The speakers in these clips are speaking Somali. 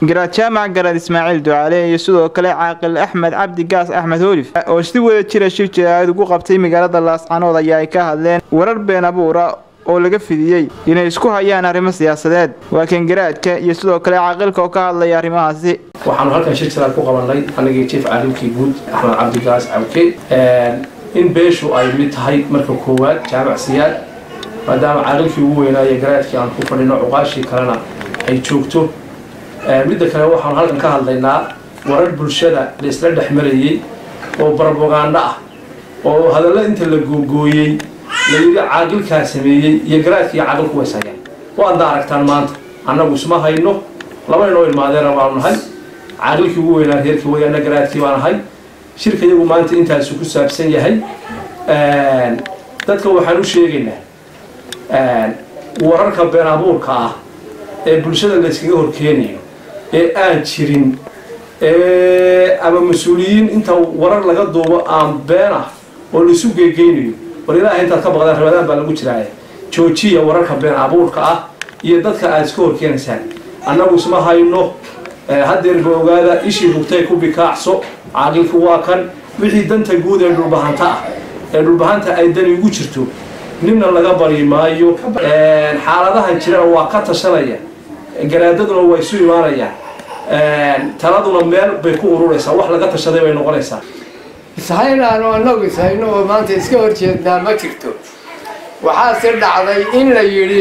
garaad jaamac garaad ismaaciil ducaale iyo sidoo kale caaqil axmed cabdi gaas axmed hoolif oo si wada jira shir jaraa'id ugu qabtay magaalada laascanood ayaa ay ka hadleen warar been abuura oo laga fidiyey inay isku hayaan arrimo siyaasadeed waa kan garaadka iyo sidoo kale caaqilka oo ka hadlaya arrimahaasi waxaanu halkan shir jaraad ku qabanay anagii jief caalimkii guud axmed cabdigaas cabke in beeshu ay mid tahay marka koowaad jaamac siyaad maadaama caalimkii ugu weynaaye garaadkii aan ku fadhino cuqaashii kalena ay joogto midda kale waxaanu halkan ka hadlaynaa warar bulshada la isla dhex marayey oo barbogaando ah oo hadallo inta la googooyey la yidhi caaqilkaa sameeyey iyo garaadkii iyo caaqilku ways hayaan waadna aragtaan maanta annagu isma hayno laba inoo ilmaadeena baanu nahay caaqilkii ugu weynaa reerkii wayaana garaadkii baan ahay shirka iyagu maanta intaasu ku saabsan yahay dadka waxaan u sheegaynaa wararka been abuurka ah ee bulshada layskaga horkeenayo ee aan jirin ama mas-uuliyiin inta warar laga duubo aan been ah oo laisu geegeynayo war ilaaha intaad ka baqdaan rabadaan baa lagu jiraaya joojiya wararka been abuurka ah iyo dadka aad iska horkeenaysaan annagu isma hayno haddeerba ogaada ishii bugtay ku bikaacso caaqilku waa kan wixii danta guud ee dhulbahanta ah ee dhulbahanta ay dani ugu jirto ninna laga bari maayo xaaladahan jirana waa ka tashanaya garaadaduna waa isu imaanayaan taladuna meel bay ku ururaysaa wax laga tashaday bay noqonaysaa ishaynaanu annagu ishayno oo maanta iska horjeednaa ma jirto waxaase dhacday in la yidhi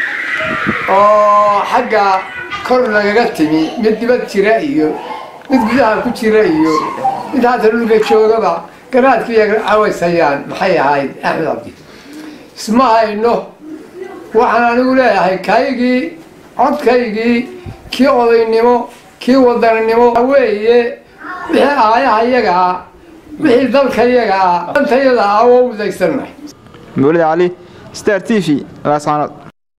oo xagga kor lagaga timi mid dibad jira iyo mid gudaha ku jira iyo mid haata dhulka joogaba garaadkiiya cawaysayaan maxay ahayd axmed cabdi isma hayno waxaan anigu leeyahay kaygii codkaygii kii odaynimo kii wadaninimo weeye wixii aayaha iyaga ah wixii dalka iyaga ah dantayada ah oo udaysannahay mawlid cali star t v laascanood